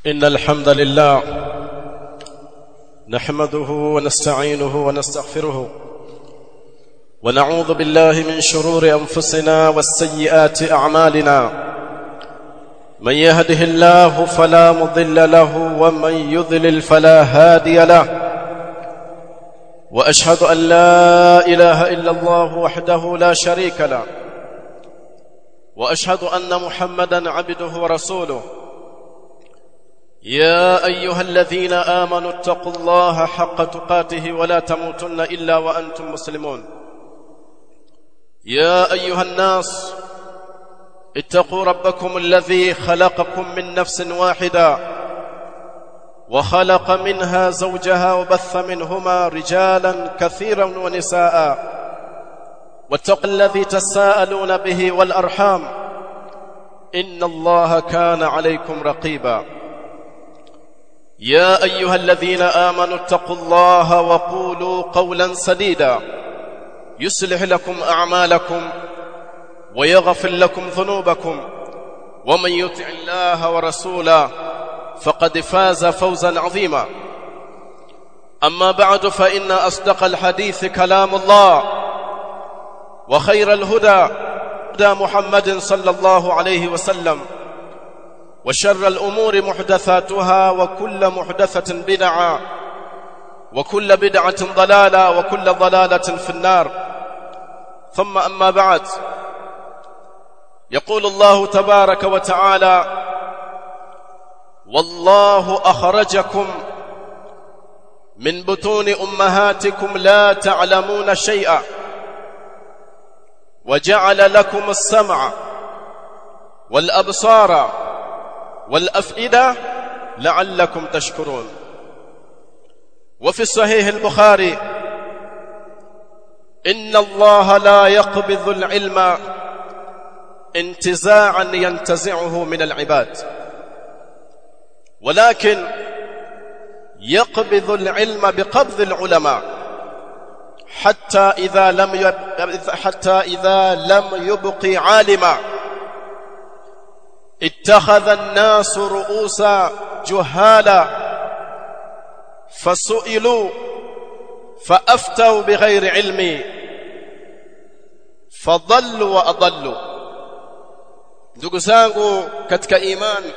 إن الحمد لله نحمده ونستعينه ونستغفره ونعوذ بالله من شرور أنفسنا والسيئات أعمالنا من يهده الله فلا مضل له ومن يضلل فلا هادي له وأشهد أن لا إله إلا الله وحده لا شريك له وأشهد أن محمدا عبده ورسوله يا ايها الذين امنوا اتقوا الله حق تقاته ولا تموتن الا وانتم مسلمون يا ايها الناس اتقوا ربكم الذي خلقكم من نفس واحده وخلق منها زوجها وبث منهما رجالا كثيرا ونساء واتقوا الذي تساءلون به والارحام ان الله كان عليكم رقيبا يا ايها الذين امنوا اتقوا الله وقولوا قولا سديدا يصلح لكم اعمالكم ويغفر لكم ذنوبكم ومن يطع الله ورسوله فقد فاز فوزا عظيما اما بعد فان اصدق الحديث كلام الله وخير الهدى هدى محمد صلى الله عليه وسلم وشر الأمور محدثاتها وكل محدثة بدعة وكل بدعة ضلالة وكل ضلالة في النار ثم أما بعد يقول الله تبارك وتعالى والله أخرجكم من بطون أمهاتكم لا تعلمون شيئا وجعل لكم السمع والأبصار والأفئدة لعلكم تشكرون وفي الصحيح البخاري إن الله لا يقبض العلم انتزاعا ينتزعه من العباد ولكن يقبض العلم بقبض العلماء حتى إذا لم يب... حتى إذا لم يبق عالما اتخذ الناس رؤوسا جهالا فسئلوا فافتوا بغير علم فضلوا واضلوا ndugu zangu katika imani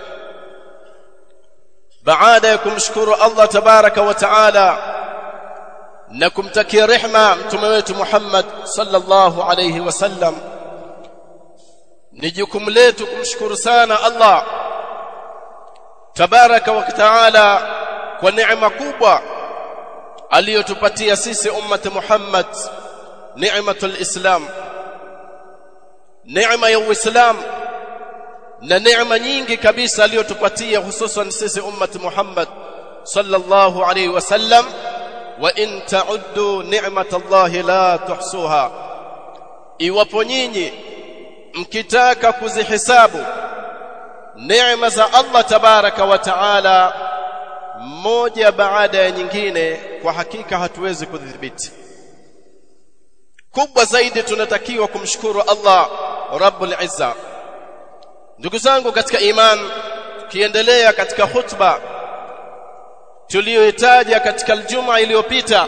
baada ya kumshukuru Allah tabaraka wa taala na kumtakia rehma mtume wetu Muhammad sallallahu alayhi wasallam ni jukumu letu kumshukuru sana Allah tabaraka wa taala kwa neema kubwa aliyotupatia sisi ummati Muhammad neematul Islam neema ya Uislam na neema nyingi kabisa aliyotupatia hususan sisi ummati Muhammad sallallahu alayhi wasallam wa in ta'uddu ni'matallahi la tuhsuha iwapo nyinyi mkitaka kuzihesabu neema za Allah tabaraka wa taala moja baada ya nyingine kwa hakika hatuwezi kudhibiti kubwa zaidi tunatakiwa kumshukuru Allah Rabbul Izza ndugu zangu katika iman kiendelea katika khutba tuliyoitaja katika aljuma iliyopita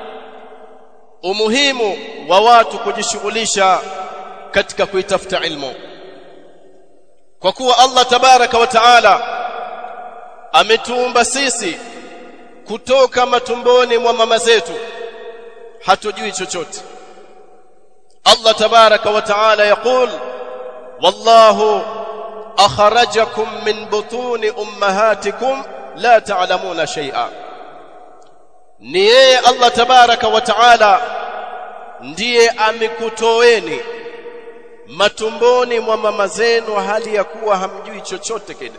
umuhimu wa watu kujishughulisha katika kuitafuta ilmu kwa kuwa Allah tabaraka wa taala ametuumba sisi kutoka matumboni mwa mama zetu hatujui chochote Allah tabaraka wa taala yakul wallahu akhrajakum min butuni ummahatikum la ta'lamuna shay'a ni yeye Allah tabaraka wa taala ndiye amekutoeni matumboni mwa mama zenu hali ya kuwa hamjui chochote kile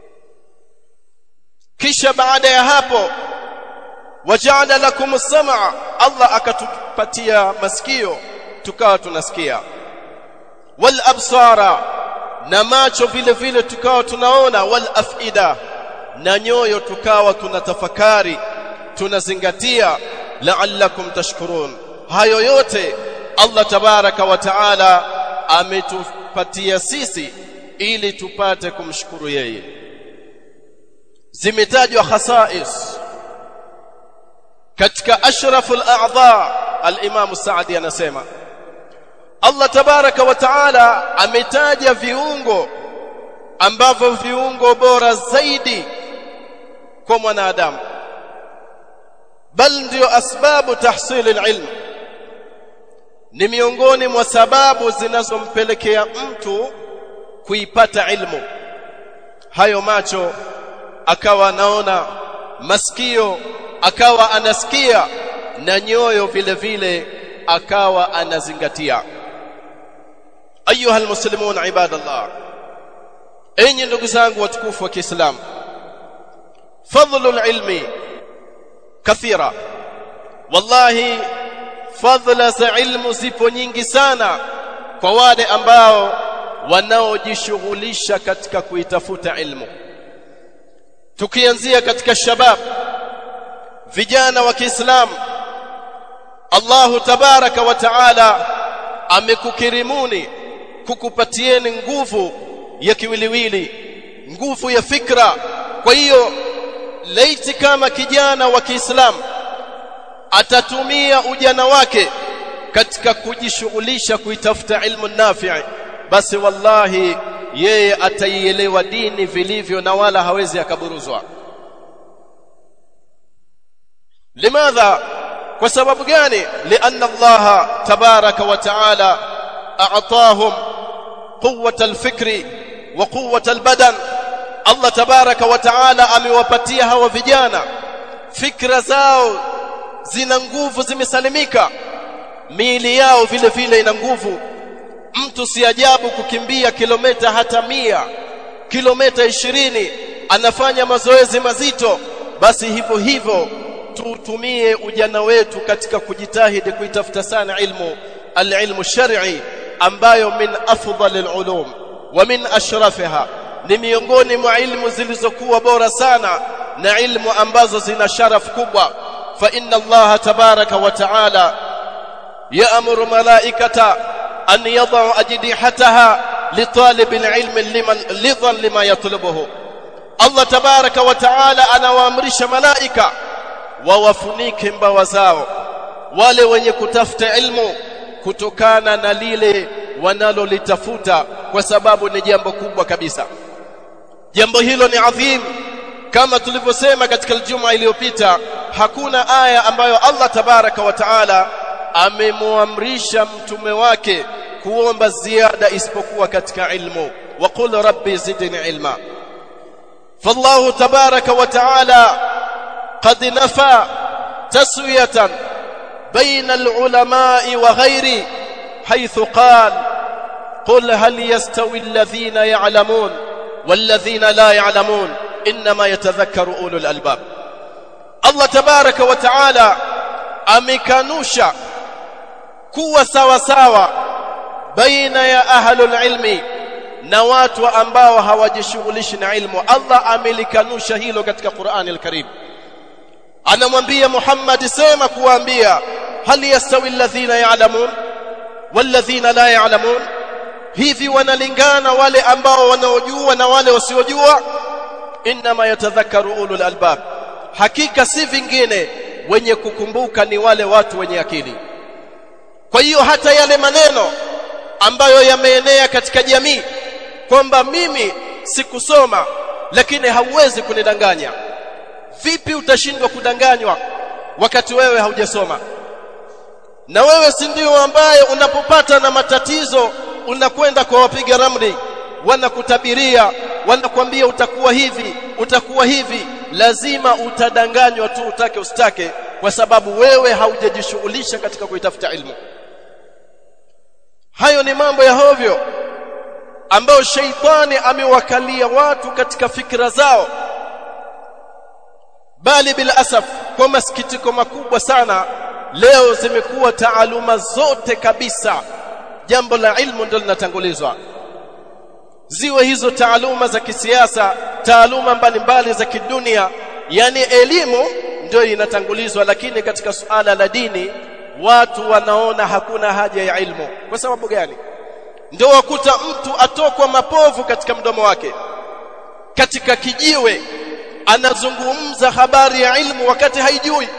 kisha baada ya hapo waja'ala lakum as-sam'a Allah akatupatia masikio tukawa tunasikia wal absara na macho vile vile tukawa tunaona wal afida na nyoyo tukawa tunatafakari tunazingatia la'allakum tashkurun hayo yote Allah tabaraka wa taala ametupatia sisi ili tupate kumshukuru yeye zimetajwa khasais katika ashraful a'dha al-Imam Saadi anasema Allah tabaraka wa taala ametaja viungo ambavyo viungo bora zaidi kwa mwanadamu bal ndio asbabu tahsil alilm ni miongoni mwa sababu zinazompelekea mtu kuipata ilmu hayo macho akawa anaona masikio akawa anasikia na nyoyo vile vile akawa anazingatia ayuha almuslimun ibadallah enyi ndugu zangu watukufu wa Kiislamu fadlul ilmi kathira wallahi fadhila za ilmu zipo nyingi sana kwa wale ambao wanaojishughulisha katika kuitafuta ilmu tukianzia katika shabab vijana wa Kiislamu Allahu tabaraka wa taala amekukirimuni kukupatieni nguvu ya kiwiliwili nguvu ya fikra kwa hiyo laiti kama kijana wa Kiislamu atatumia ujana wake katika kujishughulisha kuitafuta ilmu nafi'i basi wallahi yeye ataielewa dini vilivyo na wala hawezi akaburuzwa limadha kwa sababu gani lianna Allah tabaraka wa taala a'tahum quwwata al-fikri wa quwwata al-badan Allah tabaraka wa taala amewapatia hawa vijana fikra zao zina nguvu zimesalimika miili yao vile vile ina nguvu mtu si ajabu kukimbia kilomita hata mia kilomita ishirini anafanya mazoezi mazito basi hivyo hivyo tutumie ujana wetu katika kujitahidi kuitafuta sana ilmu alilmu shar'i ambayo min afdalil ulum wa min ashrafiha ni miongoni mwa ilmu zilizokuwa bora sana na ilmu ambazo zina sharaf kubwa fa inna allaha tabaraka wa taala ya'muru malaikata an yad'u ajdihataha litalib alilm liman lidhan lima yatlubuhu Allah tabaraka wa taala anawaamrisha malaika wawafunike mbawa zao wale wenye kutafuta ilmu kutokana na lile wanalolitafuta kwa sababu ni jambo kubwa kabisa jambo hilo ni adhim kama tulivyosema katika Ijumaa iliyopita hakuna aya ambayo Allah tabaraka wa taala amemwamrisha mtume wake kuomba ziada isipokuwa katika ilmu waqul rabbi zidni ilma فالله تبارك وتعالى قد نفى تسويه بين العلماء وغيره حيث قال قل هل يستوي الذين يعلمون والذين لا يعلمون انما يتذكر اولو الالباب الله تبارك وتعالى amekanusha kuwa sawa sawa baina ya ahlul ilmi na watu ambao hawajishughulishi na ilmu Allah amelikanusha hilo katika Qur'an al-Karim anamwambia Muhammad sema kuwaambia hal yastawi alladhina ya'lamun walladhina la ya'lamun hivi wanalingana wale ambao wanaojua na wale wasiojua inma yatadhakkaru ulul albab hakika si vingine wenye kukumbuka ni wale watu wenye akili kwa hiyo hata yale maneno ambayo yameenea katika jamii kwamba mimi sikusoma lakini hauwezi kunidanganya vipi utashindwa kudanganywa wakati wewe haujasoma na wewe si ndio ambaye unapopata na matatizo unakwenda kwa wapiga ramli wanakutabiria wanakwambia utakuwa hivi utakuwa hivi lazima utadanganywa tu utake usitake kwa sababu wewe haujajishughulisha katika kuitafuta ilmu hayo ni mambo ya hovyo ambayo sheitani amewakalia watu katika fikra zao bali bila asaf kwa masikitiko makubwa sana leo zimekuwa taaluma zote kabisa jambo la ilmu ndio linatangulizwa ziwe hizo taaluma za kisiasa taaluma mbalimbali za kidunia yani elimu ndio inatangulizwa lakini katika suala la dini watu wanaona hakuna haja ya ilmu kwa sababu gani ndio wakuta mtu atokwa mapovu katika mdomo wake katika kijiwe anazungumza habari ya ilmu wakati haijui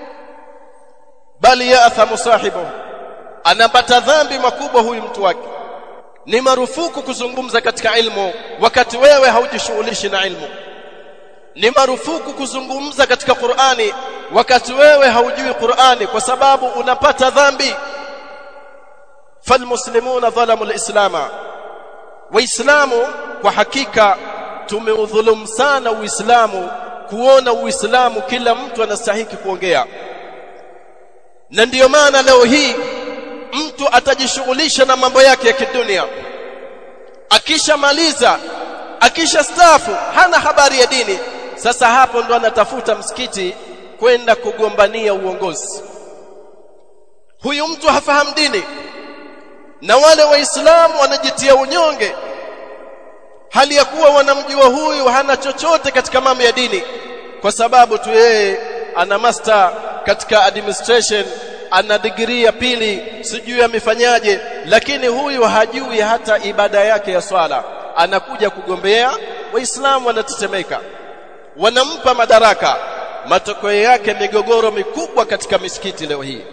bali yaathamu sahibu anapata dhambi makubwa huyu mtu wake ni marufuku kuzungumza katika ilmu wakati wewe haujishughulishi na ilmu ni marufuku kuzungumza katika Qur'ani wakati wewe haujui Qur'ani kwa sababu unapata dhambi falmuslimuna dhalamu alislama waislamu kwa hakika tumeudhulumu sana uislamu kuona uislamu kila mtu anastahiki kuongea na ndiyo maana leo hii mtu atajishughulisha na mambo yake ya kidunia akishamaliza akishastaafu hana habari ya dini sasa hapo ndo anatafuta msikiti kwenda kugombania uongozi huyu mtu hafahamu dini na wale waislamu wanajitia unyonge hali ya kuwa wanamjua huyu hana chochote katika mambo ya dini kwa sababu tu yeye ana master katika administration ana degree ya pili sijui amefanyaje lakini huyu hajui hata ibada yake ya swala anakuja kugombea waislamu wanatetemeka wanampa madaraka matokeo yake migogoro mikubwa katika misikiti leo hii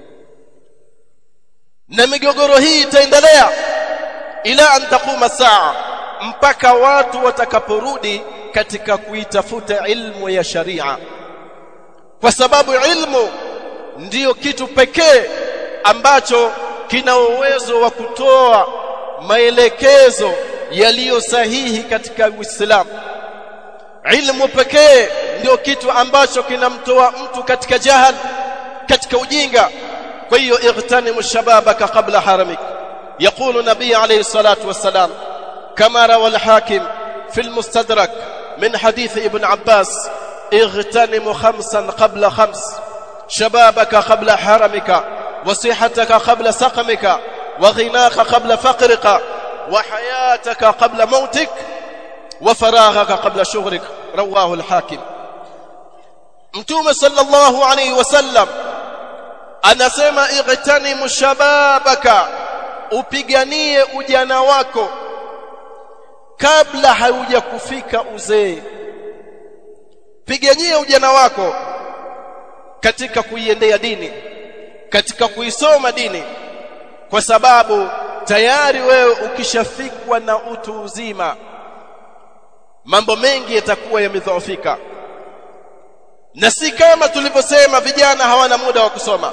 na migogoro hii itaendelea ila an taquma saa mpaka watu watakaporudi katika kuitafuta ilmu ya sharia kwa sababu ilmu ndiyo kitu pekee ambacho kina uwezo wa kutoa maelekezo yaliyo sahihi katika Uislamu ilmu pekee ndio kitu ambacho kinamtoa mtu katika jahal katika ujinga kwa hiyo ightanimu shababaka qabla haramik يقول نبي عليه الصلاة والسلام كما روى الحاكم في المستدرك من حديث ابن عباس اغتنم خمسا قبل خمس شبابك قبل حرمك وصحتك قبل سقمك وغناك قبل فقرك وحياتك قبل موتك وفراغك قبل شغلك رواه الحاكم متوم صلى الله عليه وسلم anasema ightanimu shababaka upiganie ujana wako kabla haujakufika uzee piganie ujana wako katika kuiendea dini katika kuisoma dini kwa sababu tayari wewe ukishafikwa na utu uzima mambo mengi yatakuwa yamedhoofika na si kama tulivyosema vijana hawana muda wa kusoma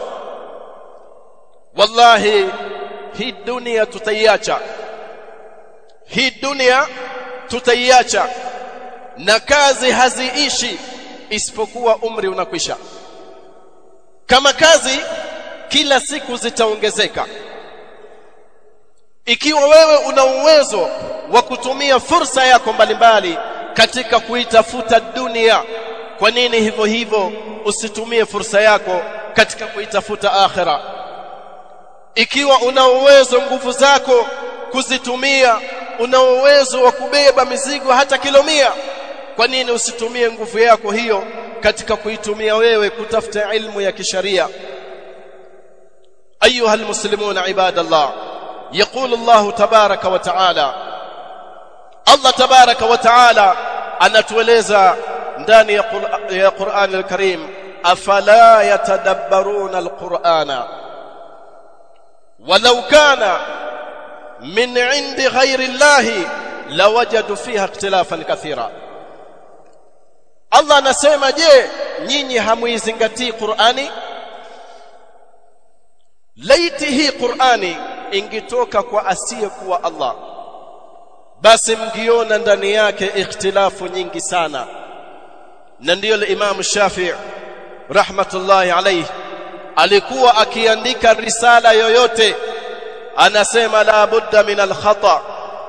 wallahi hii dunia tutaiacha hii dunia tutaiacha na kazi haziishi isipokuwa umri unakwisha kama kazi kila siku zitaongezeka ikiwa wewe una uwezo wa kutumia fursa yako mbalimbali katika kuitafuta dunia kwa nini hivyo hivyo usitumie fursa yako katika kuitafuta akhira ikiwa una uwezo nguvu zako kuzitumia una uwezo wa kubeba mizigo hata kilomia kwa nini usitumie nguvu yako hiyo katika kuitumia wewe kutafuta ilmu ya kisharia ايها المسلمون عباد الله يقول الله تبارك وتعالى الله تبارك وتعالى anatueleza ndani ya Qur'an al-Karim afala yatadabbaruna al-Qur'ana walau kana min 'indi ghayri Allah lawajadu fiha ikhtilafan kathira Allah anasema je nyinyi hamuizingatii Qur'ani laiti hii Qur'ani ingitoka kwa asiyekuwa Allah basi mngiona ndani yake ikhtilafu nyingi sana na ndiyo Imam Shafi'i rahmatullahi alayhi alikuwa akiandika risala yoyote anasema la budda min al-khata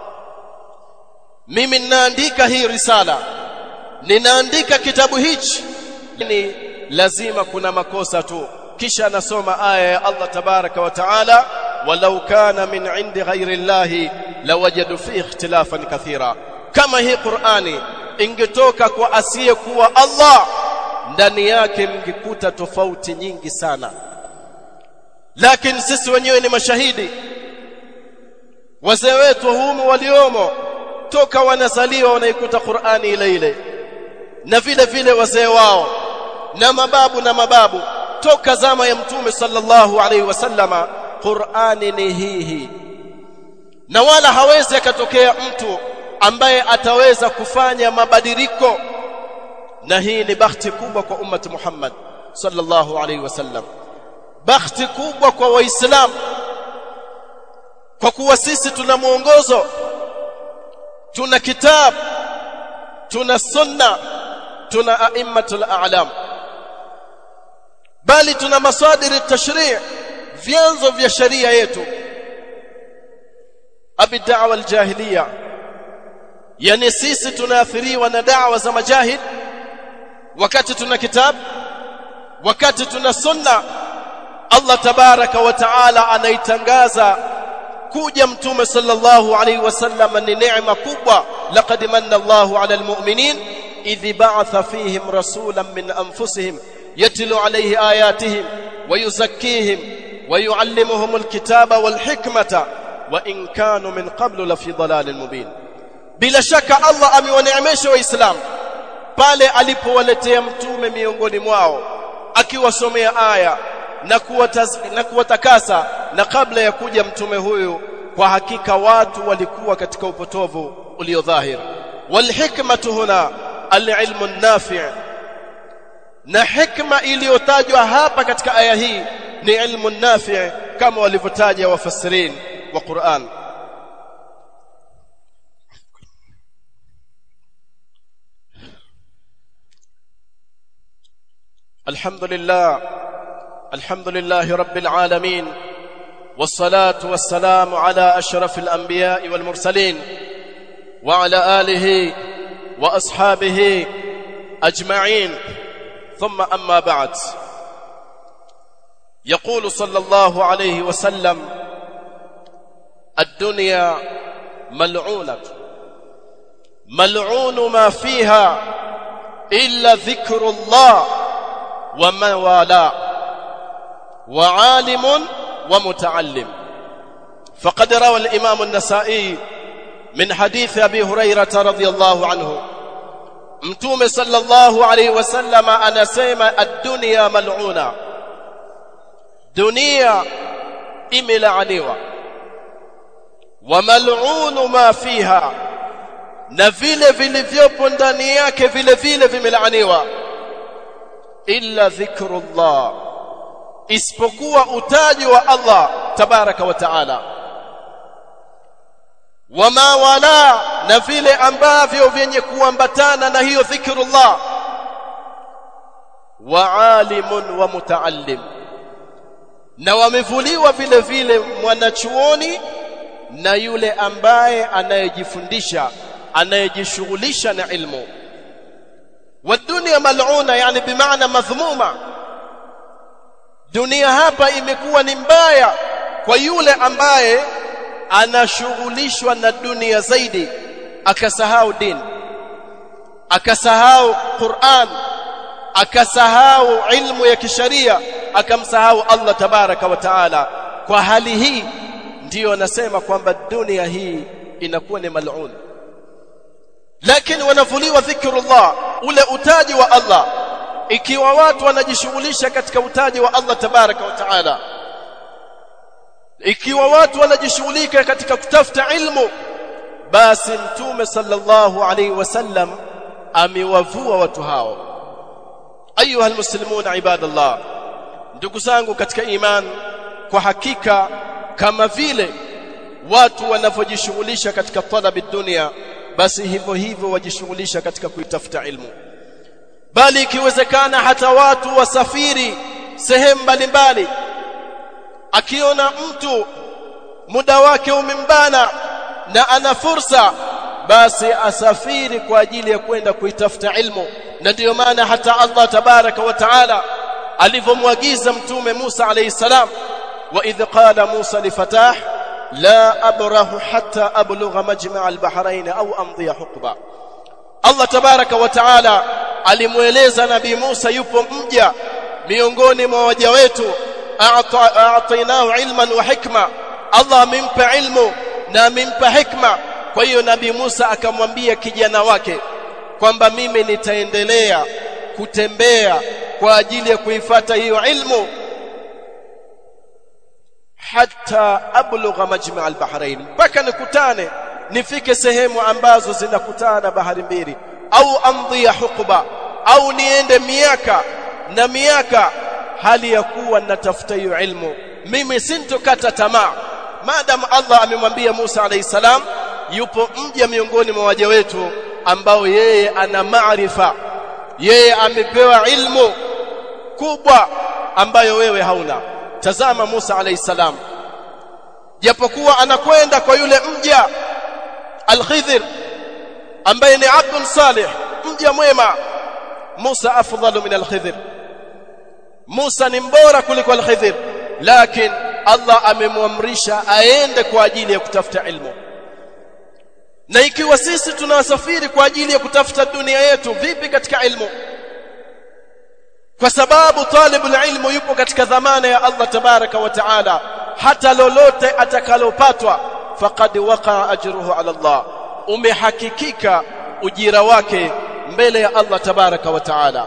mimi ninaandika hii risala ninaandika kitabu hichi ni lazima kuna makosa tu kisha anasoma aya ya Allah tabaraka wa taala walau kana min indi ghairi llahi lawajadu fi ikhtilafan kathira kama hii Qur'ani ingetoka kwa asiyekuwa Allah ndani yake mngekuta tofauti nyingi sana lakini sisi wenyewe ni mashahidi wazee wetu humu waliomo toka wanazaliwa wanaikuta Qur'ani ile ile na vile vile wazee wao na mababu na mababu toka zama ya mtume sallallahu alaihi wasallama Qur'ani ni hii hii na wala hawezi akatokea mtu ambaye ataweza kufanya mabadiliko na hii ni bahati kubwa kwa ummati Muhammad sallallahu alaihi wasallam bahati kubwa kwa waislamu kwa kuwa sisi tuna mwongozo tuna kitabu tuna sunna tuna aimmatul a'lam bali tuna masadiri tashri' vyanzo vya sharia yetu abi da'wa aljahiliya yani sisi tunaathiriwa na da'wa za majahid wakati tuna kitabu wakati tuna sunna Allah tabaraka wa taala anaitangaza kuja mtume sallallahu alaihi wasallam ni neema kubwa laqad manna Allahu ala almu'minin idh ba'atha fihim rasulan min anfusihim yatlu alayhi ayatihim wa yuzakkihim wa yuallimuhum alkitaba wal hikmata wa in kanu min qablu la fi dhalalin mubin bila shaka Allah amewaneemesha waislamu pale alipowaletea mtume miongoni mwao akiwasomea aya na kuwataz, na kuwatakasa na kabla ya kuja mtume huyu kwa hakika watu walikuwa katika upotovu uliodhahir walhikmatu huna alilmu nafi' na hikma iliyotajwa hapa katika aya hii ni ilmu nafi' kama walivyotaja wafasirin wa Qur'an الحمد لله الحمد لله رب العالمين والصلاة والسلام على أشرف الأنبياء والمرسلين وعلى آله وأصحابه أجمعين ثم أما بعد يقول صلى الله عليه وسلم الدنيا ملعونة ملعون ما فيها إلا ذكر الله ومن والاه وعالم ومتعلم فقد روى الإمام النسائي من حديث أبي هريرة رضي الله عنه متوم صلى الله عليه وسلم أنا سيما الدنيا ملعونة دنيا إمل عنيوة وملعون ما فيها na vile vilivyopo ndani yake vile vile vimelaaniwa illa dhikrullah isipokuwa utaji wa Allah tabaraka wa taala wama wala na vile ambavyo vyenye kuambatana na hiyo dhikrullah wa alimun wa mutaallim na wamevuliwa vile vile mwanachuoni na yule ambaye anayejifundisha anayejishughulisha na ilmu والدنيا ملعونه يعني بمعنى مذمومه dunia hapa imekuwa ni mbaya kwa yule ambaye anashughulishwa na dunia zaidi akasahau dini akasahau Qur'an akasahau ilmu ya kisharia akamsahau Allah tabaraka wa taala kwa hali hii ndiyo nasema kwamba dunia hii inakuwa ni mal'un lakini wanavuliwa dhikrullah ule utaji wa Allah ikiwa watu wanajishughulisha katika utaji wa Allah tabaraka wa taala ikiwa watu wanajishughulika katika kutafuta ilmu basi mtume sallallahu alaihi wasallam amewavua watu hao ayuha almuslimuna ibadallah ndugu zangu katika iman kwa hakika kama vile watu wanavyojishughulisha katika talabi dunia basi hivyo hivyo wajishughulisha katika kuitafuta ilmu bali ikiwezekana hata watu wasafiri sehemu mbalimbali akiona mtu muda wake umembana na ana fursa basi asafiri kwa ajili ya kwenda kuitafuta ilmu na ndiyo maana hata Allah tabaraka wa taala alivyomwagiza mtume Musa alayhi salam wa idh qala Musa li fatah la abrahu hatta ablugha majma' al-bahrain au amdhi huqba Allah tabaraka wa taala alimweleza nabii Musa yupo mja miongoni mwa waja wetu a'tainahu ilman wa hikma Allah amempa ilmu na amempa hikma kwa hiyo nabii Musa akamwambia kijana wake kwamba mimi nitaendelea kutembea kwa ajili ya kuifata hiyo ilmu hatta ablugha majma' al-bahrain mpaka nikutane nifike sehemu ambazo zinakutana bahari mbili au amdhiya huqba au niende miaka na miaka hali ya kuwa natafuta hiyo ilmu mimi sintokata tamaa maadamu Allah amemwambia Musa alayhi salam yupo mja miongoni mwa waja wetu ambao yeye ana maarifa yeye amepewa ilmu kubwa ambayo wewe hauna tazama Musa alayhi salam japokuwa anakwenda kwa yule mja al-Khidr ambaye ni abdun salih mja mwema Musa afdalu min al-Khidr Musa ni mbora kuliko al-Khidr lakini Allah amemwamrisha aende kwa ajili ya kutafuta ilmu na ikiwa sisi tunasafiri kwa ajili ya kutafuta dunia yetu vipi katika ilmu kwa sababu talibul ilmu yupo katika dhamana ya Allah tabaraka wa taala hata lolote atakalopatwa faqad waqa ajruhu ala Allah umehakikika ujira wake mbele ya Allah tabaraka wa taala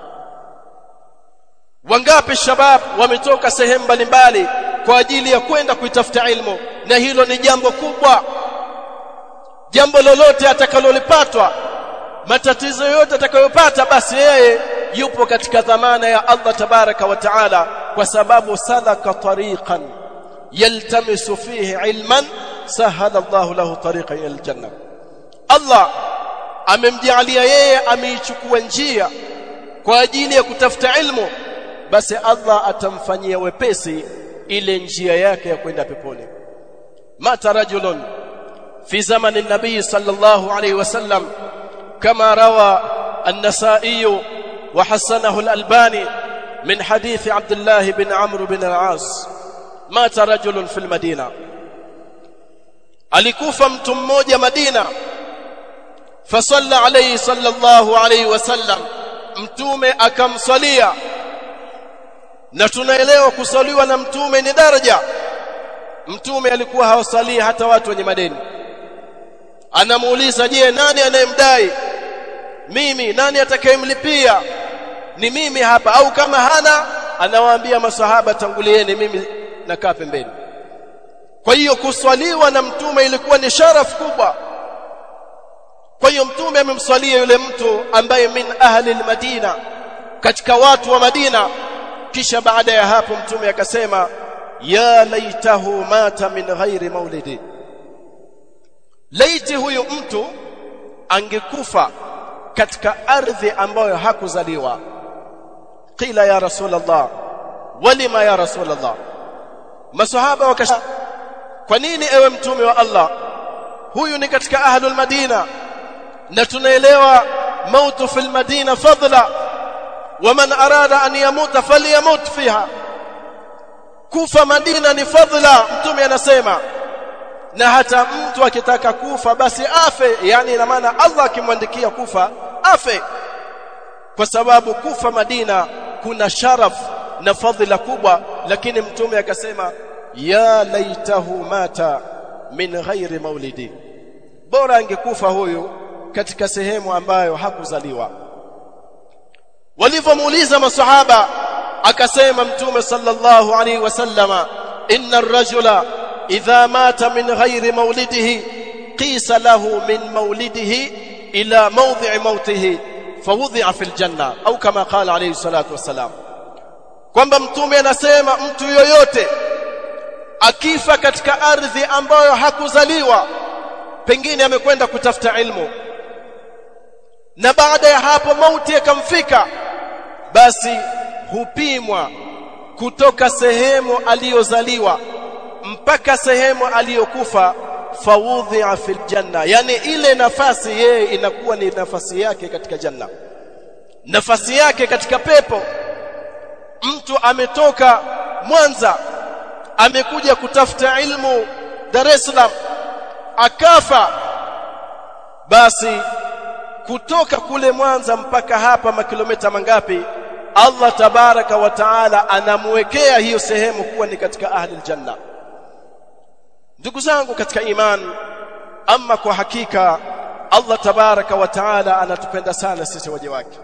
wangapi shabab wametoka sehemu mbalimbali kwa ajili ya kwenda kuitafuta ilmu na hilo ni jambo kubwa jambo lolote atakalolipatwa matatizo yote atakayopata basi yeye yupo katika dhamana ya Allah tabaraka wa taala kwa sababu salaka tariqan yaltamisu fihi ilman sahala Allahu lahu tariqan ila aljanna Allah amemjalia yeye ameichukua njia kwa ajili ya kutafuta ilmu basi Allah atamfanyia wepesi ile njia yake ya kwenda peponi mata rajulun fi zamani nabii sallallahu alayhi wasallam kama rawa an-nasa'i wa hasanahu al-albani min hadith abdullah bin amr bin al-as mata rajulun fil madina alikufa mtu mmoja madina fasalla alayhi sallallahu alayhi wasallam mtume akamsalia na tunaelewa kusaliwa na mtume ni daraja mtume alikuwa hawasalii hata watu wenye madeni anamuuliza je nani anayemdai mimi nani atakayemlipia ni mimi hapa au kama hana anawaambia masahaba tangulieni mimi nakaa pembeni kwa hiyo kuswaliwa na mtume ilikuwa ni sharaf kubwa kwa hiyo mtume amemswalia yule mtu ambaye min ahli almadina katika watu wa Madina kisha baada ya hapo mtume akasema ya laitahu mata min ghairi maulidi laiti huyu mtu angekufa katika ardhi ambayo hakuzaliwa qila ya rasulullah walima ya rasulullah masahaba wakasha kwa nini ewe mtume wa Allah huyu ni katika ahlul madina na tunaelewa mautu fil madina fadla waman arada an yamuta falyamut fiha kufa madina ni fadla mtume anasema na hata mtu akitaka kufa basi afe yani ina maana Allah akimwandikia kufa afe kwa sababu kufa Madina kuna sharaf na fadhila kubwa lakini mtume akasema ya laitahu mata min ghairi maulidi bora angekufa huyu katika sehemu ambayo hakuzaliwa walivyomuuliza masahaba akasema mtume sallallahu alaihi wasallama inna ar-rajula idha mata min ghairi maulidihi qisa lahu min maulidihi ila mawdhi'i mautihi fawudhi'a fil janna au kama qala alayhi salatu wassalam kwamba mtume anasema mtu yoyote akifa katika ardhi ambayo hakuzaliwa pengine amekwenda kutafuta ilmu na baada ya hapo mauti yakamfika basi hupimwa kutoka sehemu aliyozaliwa mpaka sehemu aliyokufa fawudhi'a fil janna yani ile nafasi yeye inakuwa ni nafasi yake katika janna nafasi yake katika pepo mtu ametoka Mwanza amekuja kutafuta ilmu Dar es Salaam akafa basi kutoka kule Mwanza mpaka hapa makilomita mangapi Allah tabaraka wa taala anamwekea hiyo sehemu kuwa ni katika ahli aljanna ndugu zangu katika iman ama kwa hakika Allah tabaraka wa taala anatupenda sana sisi waja wake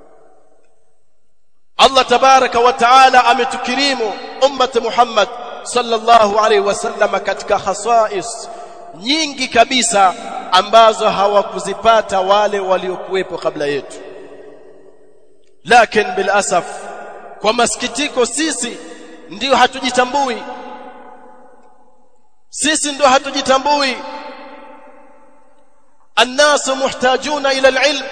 Allah tabaraka wa taala ametukirimu ummati Muhammad sallallahu alaihi wasallam katika khasais nyingi kabisa ambazo hawakuzipata wale waliokuwepo kabla yetu lakini bil asaf kwa masikitiko sisi ndio hatujitambui sisi ndio hatujitambui الناس محتاجون إلى العلم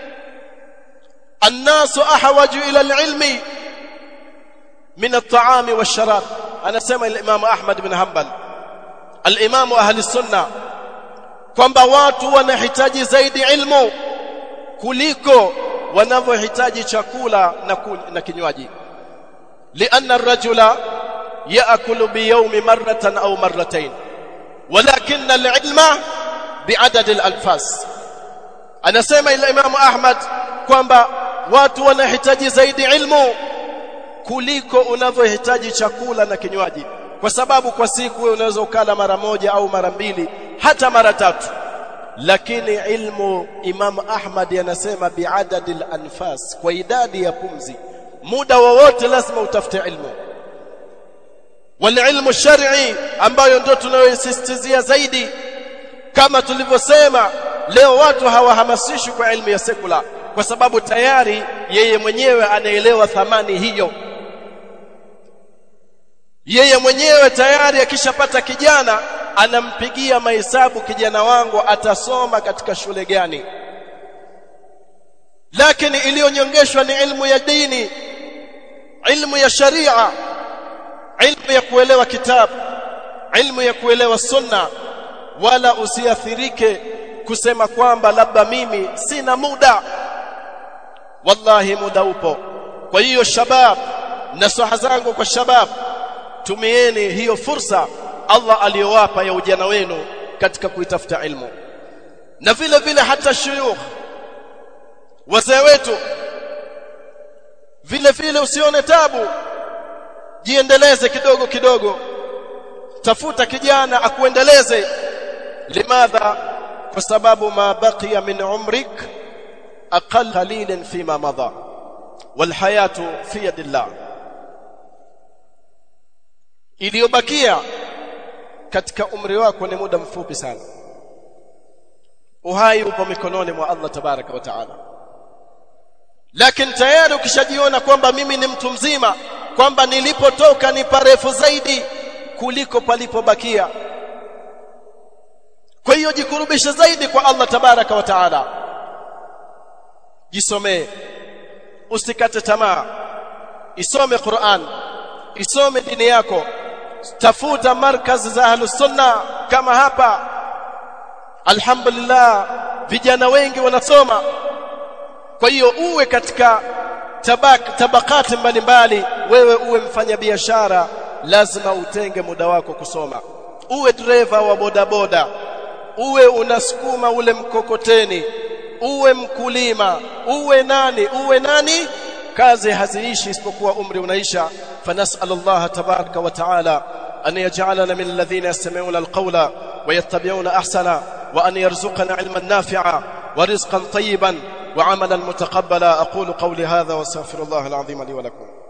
الناس أحوج إلى العلم من الطعام والشراب أنا سمع الإمام أحمد بن حنبل الإمام أهل السنة kwamba watu wanahitaji zaidi ilmu kuliko wanavyohitaji chakula na, na kinywaji lianna ar-rajula ya'kulu bi yawmi marratan aw marratayn walakin al-ilma bi'adad al-alfas anasema ila Imam Ahmad kwamba watu wanahitaji zaidi ilmu kuliko unavyohitaji chakula na kinywaji kwa sababu kwa siku wewe unaweza ukala mara moja au mara mbili hata mara tatu lakini ilmu Imam Ahmad anasema bi'adad al-anfas kwa idadi ya pumzi muda wowote lazima utafute ilmu والعلم الشرعي ambayo ndio tunayosisitizia zaidi kama tulivyosema leo watu hawahamasishwi kwa elimu ya sekula kwa sababu tayari yeye mwenyewe anaelewa thamani hiyo yeye mwenyewe tayari akishapata kijana anampigia mahesabu kijana wangu atasoma katika shule gani lakini iliyonyongeshwa ni ilmu ya dini ilmu ya sharia ilmu ya kuelewa kitabu ilmu ya kuelewa sunna wala usiathirike kusema kwamba labda mimi sina muda wallahi muda upo kwa hiyo shabab nasaha zangu kwa shabab tumieni hiyo fursa Allah aliyowapa ya ujana wenu katika kuitafuta ilmu na vile vile hata shuyukh wazee wetu vile vile usione tabu jiendeleze kidogo kidogo tafuta kijana akuendeleze limadha kwa sababu ma baqiya min umrik aqall qalilan fima madha walhayatu fi yadillah iliyobakia katika umri wako ni muda mfupi sana uhai upo mikononi mwa Allah tabaraka wa taala lakini tayari ukishajiona kwamba mimi ni mtu mzima kwamba nilipotoka ni parefu zaidi kuliko palipobakia kwa hiyo jikurubishe zaidi kwa Allah tabaraka wa taala jisomee usikate tamaa isome Qur'an isome dini yako tafuta markazi za ahlus sunna kama hapa alhamdulillah vijana wengi wanasoma kwa hiyo uwe katika tabak, tabakati mbalimbali wewe uwe mfanyabiashara lazima utenge muda wako kusoma uwe dereva wa bodaboda uwe unasukuma ule mkokoteni uwe mkulima uwe nani uwe nani kazi haziishi isipokuwa umri unaisha فنسأل الله تبارك وتعالى أن يجعلنا من الذين يستمعون القول ويتبعون أحسنا وأن يرزقنا علما نافعا ورزقا طيبا وعملا متقبلا أقول قولي هذا واستغفر الله العظيم لي ولكم